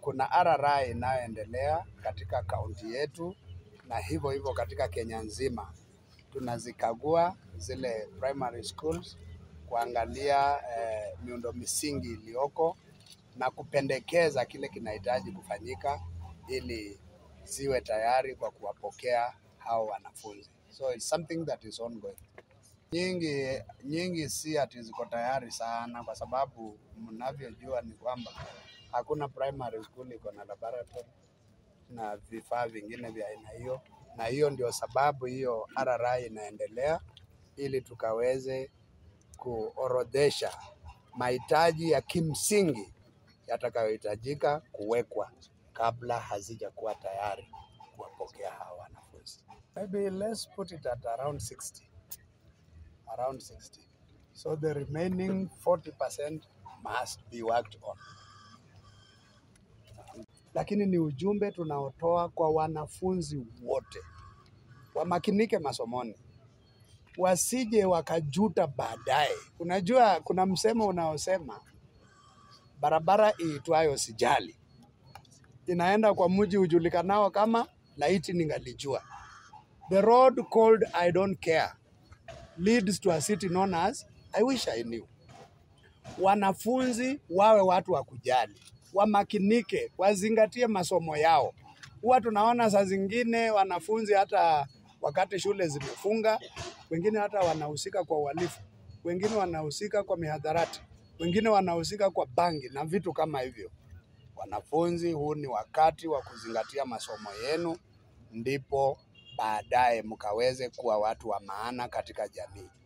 kuna RRI inayoendelea katika kaunti yetu na hivyo hivyo katika Kenya nzima. Tunazikagua zile primary schools kuangalia eh, miundo misingi iliyoko na kupendekeza kile kinahitaji kufanyika ili ziwe tayari kwa kuwapokea hao wanafunzi. So it's something that is ongoing. Nyingi nyingi si ati ziko tayari sana, kwa sababu mnavyojua ni kwamba hakuna primary school iko na laboratory na vifaa vingine vya aina hiyo, na hiyo ndio sababu hiyo RRI inaendelea ili tukaweze kuorodhesha mahitaji ya kimsingi yatakayohitajika kuwekwa kabla hazijakuwa tayari kuwapokea hawa wanafunzi. Maybe let's put it at around 60. Around 60. So the remaining 40% must be worked on. Lakini ni ujumbe tunaotoa kwa wanafunzi wote, wamakinike masomoni, wasije wakajuta baadaye. Unajua, kuna msemo unaosema barabara iitwayo sijali inaenda kwa mji ujulikanao kama laiti ningalijua. The road called I don't care leads to a city known as I wish I knew. Wanafunzi wawe watu wa kujali, wamakinike, wazingatie masomo yao. Huwa tunaona saa zingine wanafunzi hata wakati shule zimefunga, wengine hata wanahusika kwa uhalifu, wengine wanahusika kwa mihadharati, wengine wanahusika kwa bangi na vitu kama hivyo. Wanafunzi, huu ni wakati wa kuzingatia masomo yenu, ndipo baadaye mkaweze kuwa watu wa maana katika jamii.